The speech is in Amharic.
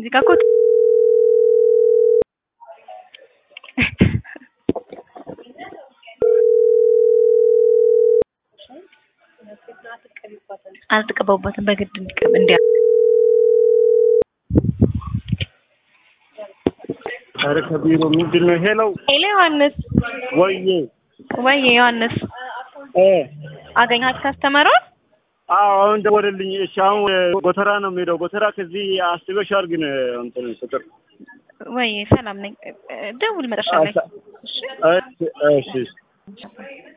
እዚህ ጋር እኮ አልተቀባውበትም በግድ እንዲቀብ እንዲያ ኧረ ከቢሮ ምንድን ነው? ሄሎ ሄሎ ዮሐንስ ወይዬ ወይ ዮሐንስ እ አገኘሃት ካስተመሯን? አዎ አሁን ደወለልኝ። እሺ አሁን ጎተራ ነው የምሄደው። ጎተራ ከዚህ አስበሻል ግን እንትን ቁጥር ወይ ሰላም ነኝ። ደውል መጨረሻ ላይ እሺ እሺ እሺ